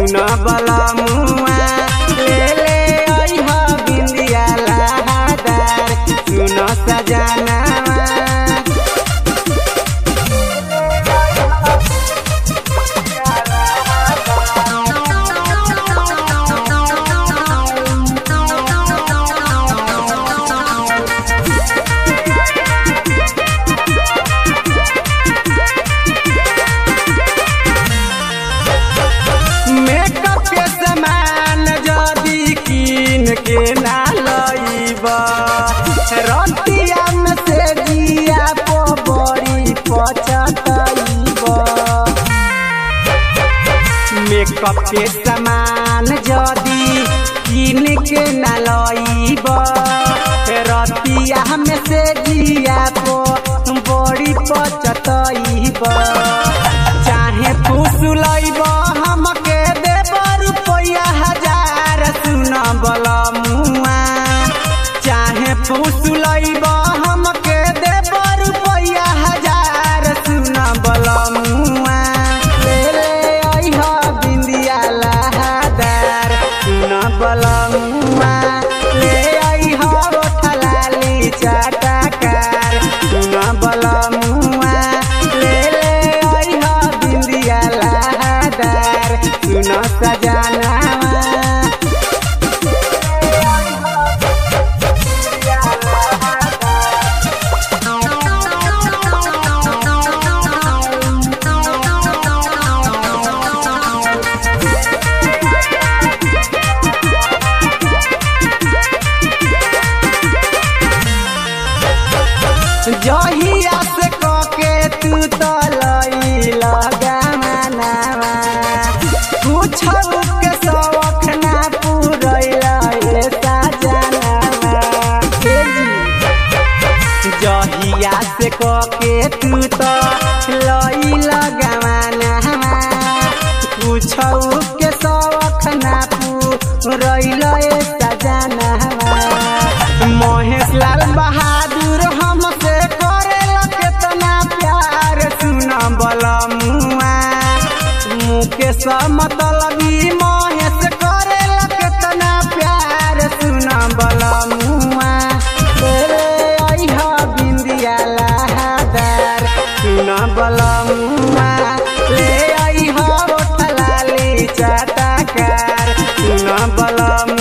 सुन बलमुआ ले ले अइह बिंदिया लहदार सुन सजनावा मेकअप के सामान जदी कीन के ना लईब रतिया में से दिया पो बड़ी पचतईब मेकअप के सामान जदी कीन के ना लईब रतिया में से दिया पो बड़ी पचतईब चाहे फुसलैब हमके देब रुपया हजार सुन बलमुआ चाहे फुसलैब हमके देब रुपया हजार सुन बलमुआ ले ले अइह बिंदिया लहदार सुन बलमुआ ले अइह ओठलाली चटकार सुन बलमुआ ले ले अइह बिंदिया लहदार सुन सजनावा जहिया से कके तू तलई लगामनावा कुछ के शौख ना पूरैला ए साजनावा हे जी जहिया से कके तू तो लई लगामनावा कुछ के शौख ना पूरैला ए साजनावा महेश लाल बहादुर हमसे करेला केतना प्यार सुन बलमुआ मुकेश मतलबी महेश करेला केतना प्यार सुन बलमुआ तेरे अइह बिंदिया लहदार सुन बलमुआ ले अइह ओठलाली चटकार सुन बलमुआ